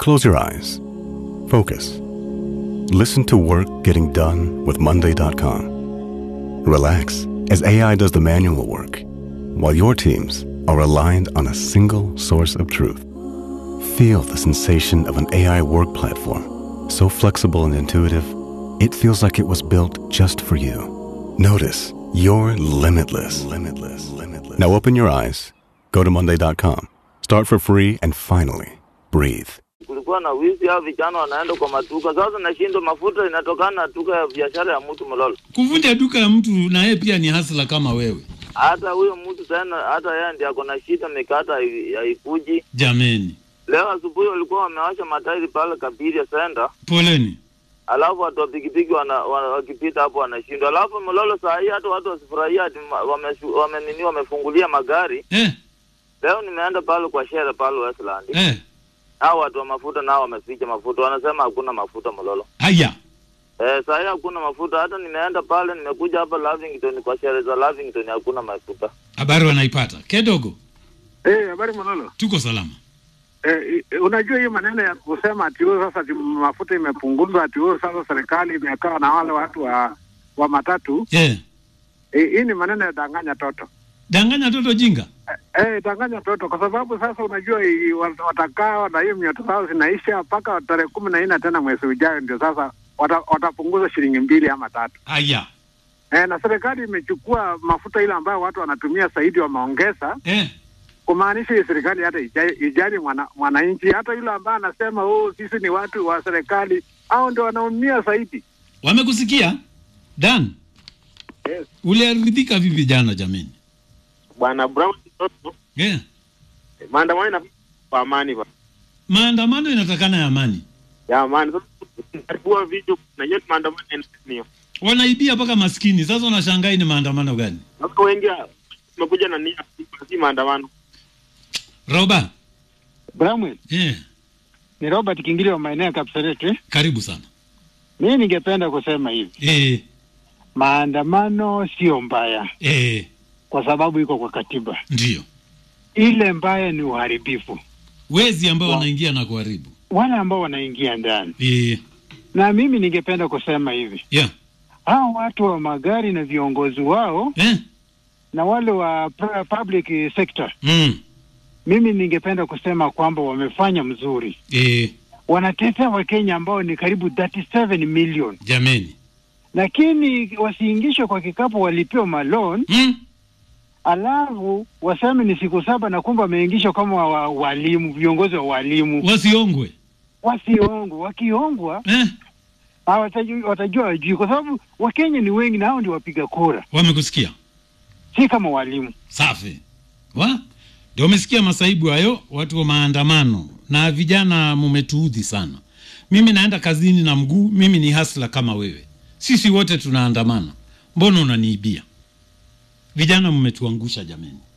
Close your eyes. Focus. Listen to work getting done with Monday.com. Relax as AI does the manual work, while your teams are aligned on a single source of truth. Feel the sensation of an AI work platform, so flexible and intuitive, it feels like it was built just for you. Notice you're limitless, limitless, limitless. Now open your eyes, go to Monday.com, start for free, and finally, breathe. kulikuwa na wizi au vijana wanaenda kwa maduka. Sasa nashindwa, mafuta inatokana na duka ya biashara ya mtu Mlolo. Kuvunja duka ya mtu na yeye pia ni hasla kama wewe. Hata huyo mtu tena, hata yeye ndiye ako na shida, mikata hai- haikuji. Jameni, Leo asubuhi walikuwa wamewasha matairi pale Kabiria Center, poleni. alafu watu wa pikipiki wana, wana, wakipita hapo wanashindwa. Alafu Mlolo saa hii hata watu wasifurahia ati ma- wameshu- wame nini wamefungulia magari. Eh, Leo nimeenda pale kwa shere pale Westland, eh, hao watu wa mafuta nao wameficha mafuta, wanasema hakuna mafuta Mlolo. haya. Eh, saa hii hakuna mafuta. Hata nimeenda pale, nimekuja hapa Lavington kwa sherehe za Lavington, hakuna mafuta. Habari wanaipata. Kedogo, Eh, habari Manolo. tuko salama. Eh, eh, unajua hiyo maneno ya kusema ati huo sasa ati mafuta imepunguzwa ati huo sasa serikali imekaa na wale watu wa wa matatu Eh, eh, hii ni maneno ya danganya toto. danganya toto jinga. Eh, danganya toto kwa sababu sasa unajua hii wat- watakaa na hiyo mioto zao zinaisha mpaka tarehe kumi na nne tena mwezi ujao ndio sasa wata, watapunguza shilingi mbili ama tatu. Haya. Eh, na serikali imechukua mafuta ile ambayo watu wanatumia zaidi wameongeza Eh, kumaanisha hii serikali hata ija- ijali mwana- mwananchi hata yule ambaye anasema oh, sisi ni watu wa serikali au ndio wanaumia zaidi. wamekusikia? Dan, Yes. uliaridhika vipi jana jameni? Bwana Brown Toto, Eh, maandamano na kwa amani ba. maandamano inatakana ya amani. Ya amani. Sasa karibua video na yote maandamano yanayo. Wanaibia mpaka maskini. Sasa unashangaa ni maandamano gani? Sasa wengi wamekuja na nia si maandamano. Roba, Bramwell, eh, ni Robert Kingili wa maeneo ya Kapseret. karibu sana. Mimi ningependa kusema hivi, Eh, maandamano sio mbaya eh, kwa sababu iko kwa katiba. ndio. Ile mbaya ni uharibifu, Wezi ambao Wa- wanaingia na kuharibu. wale ambao wanaingia ndani. Eh, Na mimi ningependa kusema hivi, yeah. hao watu wa magari na viongozi wao Eh, na wale wa pu- public sector, mm, mimi ningependa kusema kwamba wamefanya mzuri. eh, Wanatetea Wakenya ambao ni karibu 37 million, jameni. lakini wasiingishwe kwa kikapu, walipewa malon Mm, alafu waseme ni siku saba na kumbe wameingishwa kama wa, walimu viongozi wa walimu wasiongwe. wasiongwe. Wakiongwa Eh, hawatajua- watajua wajui, kwa sababu Wakenya ni wengi na hao ndio wapiga kura, wamekusikia. si kama walimu. Safi. Wa? Ndio umesikia masaibu hayo, watu wa maandamano na vijana, mumetuudhi sana. Mimi naenda kazini na mguu, mimi ni hasla kama wewe. Sisi wote tunaandamana, mbona unaniibia? Vijana mmetuangusha jameni.